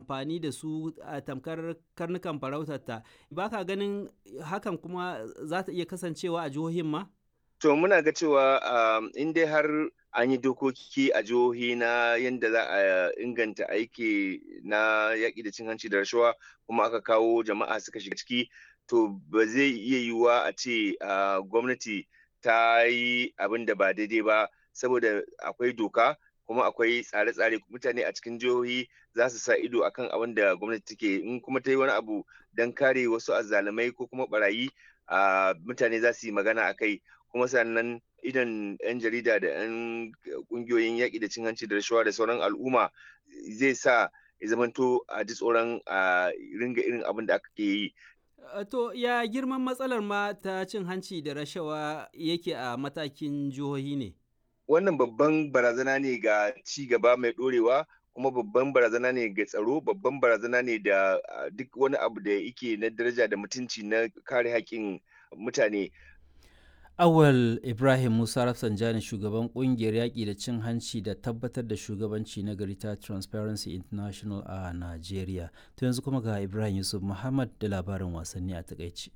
amfani da su a tamkar karnukan farautarta ba ka ganin hakan kuma za ta iya kasancewa a jihohin ma? To muna ga cewa in dai har an yi dokoki a jihohi na yadda za a inganta aiki na yaƙi da cin hanci da rashawa kuma aka kawo jama'a suka shiga ciki to ba zai iya yiwuwa a ce gwamnati ta yi abin da ba daidai ba saboda akwai doka kuma akwai tsare-tsare mutane a cikin jihohi za su sa ido akan abin da gwamnati take in kuma ta yi wani abu don kare wasu azzalumai ko kuma barayi mutane za su yi magana a kai kuma sannan idan 'yan jarida da 'yan kungiyoyin yaƙi da cin hanci da rashawa da sauran al'umma zai sa ya zamanto a ji tsoron a ringa irin abin da aka ke yi To ya girman matsalar ma ta cin hanci da rashawa yake a matakin jihohi ne? Wannan babban barazana ne ga ci gaba mai ɗorewa kuma babban barazana ne ga tsaro babban barazana ne da duk wani abu da yake na daraja da mutunci na kare haƙƙin mutane. Awal Ibrahim Musa Rafsanjani shugaban kungiyar yaƙi da cin hanci da tabbatar da shugabanci na gari ta Transparency International a Najeriya. To yanzu kuma ga Ibrahim Yusuf Muhammad da labarin wasanni a takaici.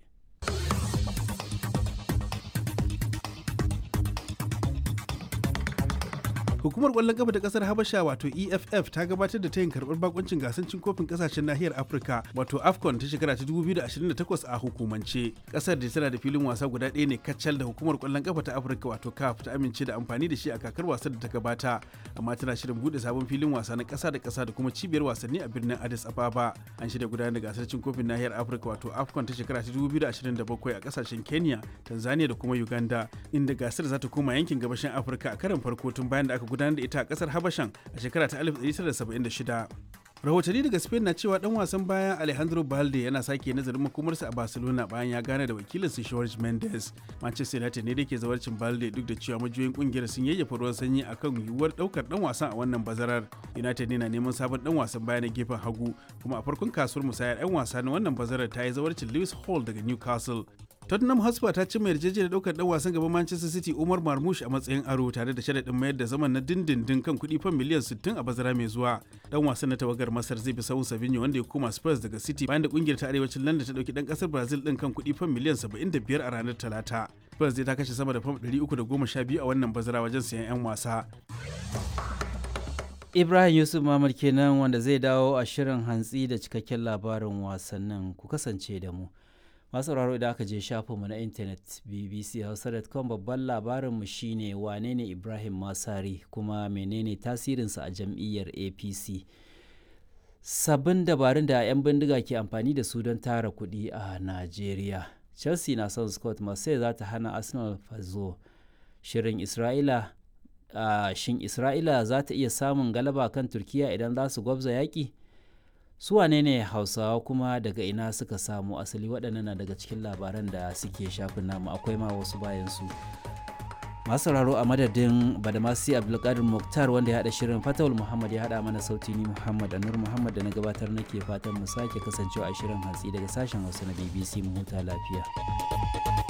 Hukumar ƙwallon kafa ta ƙasar Habasha wato EFF ta gabatar da tayin karɓar bakuncin gasar cin kofin ƙasashen nahiyar Afirka wato AFCON ta shekara ta 2028 a hukumance. Ƙasar da tana da filin wasa guda ɗaya ne kacal da hukumar ƙwallon kafa ta Afirka wato CAF ta amince da amfani da shi a kakar wasan da ta gabata amma tana shirin buɗe sabon filin wasa na ƙasa da ƙasa da kuma cibiyar wasanni a birnin Addis Ababa. An shirya gudanar da gasar cin kofin nahiyar Afirka wato AFCON ta shekara ta 2027 a ƙasashen Kenya, Tanzania da kuma Uganda inda gasar za ta koma yankin gabashin Afirka a karon farko tun bayan da aka gudanar da ita a kasar habashan a shekara ta 1976 rahotanni daga spain na cewa dan wasan bayan alejandro balde yana sake nazarin makomarsa a barcelona bayan ya gane da wakilinsa george mendes manchester united ne da ke zawarcin balde duk da cewa majiyoyin kungiyar sun yayyafa ruwan sanyi akan yiwuwar daukar dan wasan a wannan bazarar united ne na neman sabon dan wasan baya na gefen hagu kuma a farkon kasuwar musayar 'yan wasa na wannan bazarar ta yi zawarcin lewis hall daga newcastle Tottenham Hotspur ta cimma yarjejeniyar daukar dan wasan gaban Manchester City Umar Marmoush a matsayin aro tare da sharaɗin mayar da zaman na dindindin kan kuɗi fan miliyan 60 a bazara mai zuwa. Dan wasan na tawagar Masar zai bi sahun Savinho wanda ya koma Spurs daga City bayan da kungiyar ta arewacin London ta dauki dan kasar Brazil din kan kuɗi fan miliyan 75 a ranar Talata. Spurs zai ta kashe sama da fam 312 a wannan bazara wajen sayan 'yan wasa. Ibrahim Yusuf Mamad kenan wanda zai dawo a shirin hantsi da cikakken labarin wasannin ku kasance da mu. masu sauraro idan aka je shafinmu na intanet bbchausa.com babban labarinmu shine wane ne ibrahim masari kuma menene tasirinsa a jam'iyyar apc sabbin dabarun da 'yan bindiga ke amfani da su don tara kuɗi a najeriya chelsea na son scott marseille za ta hana arsenal fazo shirin isra'ila uh, shin isra'ila za ta iya samun galaba kan turkiya idan za su gwabza yaƙi su wane ne hausawa kuma daga ina suka samu asali waɗannan na daga cikin labaran da suke shafin namu akwai ma wasu bayan su masu sauraro a madadin badamasi abdulkadir muktar wanda ya haɗa shirin fatawul muhammad ya haɗa mana sauti ni muhammad anur muhammad da na gabatar nake fatan mu sake kasancewa a shirin hatsi daga sashen hausa na bbc mu huta lafiya